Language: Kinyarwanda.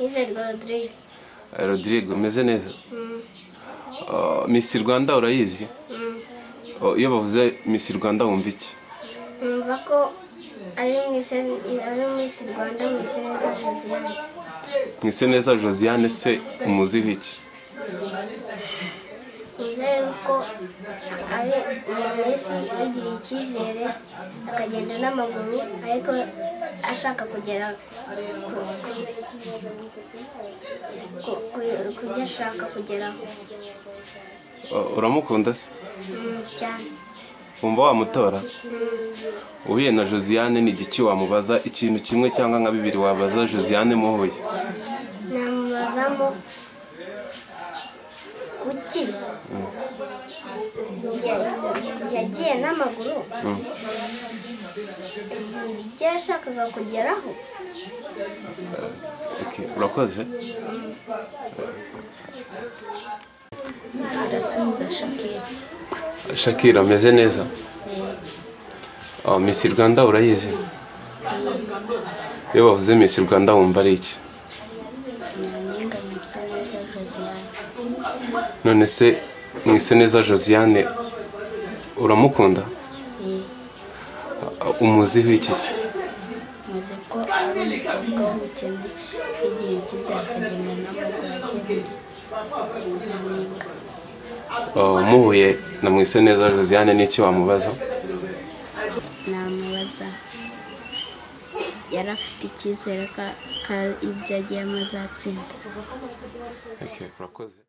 Nizerwa Rodrigue. rodrigue umeze neza Ah, Miss rwanda urayizi Oh, iyo bavuze Miss rwanda wumva iki Numva ko ari mu isi ari mu isi Rwanda mu isi neza Josiane. mwise neza josiane se umuziho iki Nizere ko ari umuntu wese wigiriye icyizere akagenda n'amaguru ariko ashaka kugera ku, ku, ku, ku, ku byo ashaka kugeraho Ah, uramukunda se Mm, cyane. wumva wamutora uhuye na josiane ni igiki wamubaza ikintu kimwe cyangwa nka bibiri wabaza josiane muhuye namubazamo kuki Ya- yagiye n'amaguru ibyo yashakaga kugeraho Okay, urakoze arasubiza shakira shakira ameze neza Ah, Miss rwanda urayizi iyo bavuze Miss rwanda wumva ari iki nyampinga misa neza josiane none se mwise neza josiane uramukunda Eh, umuziho iki se muzi ko ari umukobwa w'ubukene yigiriye icyizere akagenda n'amaguru agenda nyampinga Ah, muhuye na mwise neza josiane n'iki wamubaza namubaza yari afite icyizere ko ko ibyo agiyemo azatsinda Okay, urakoze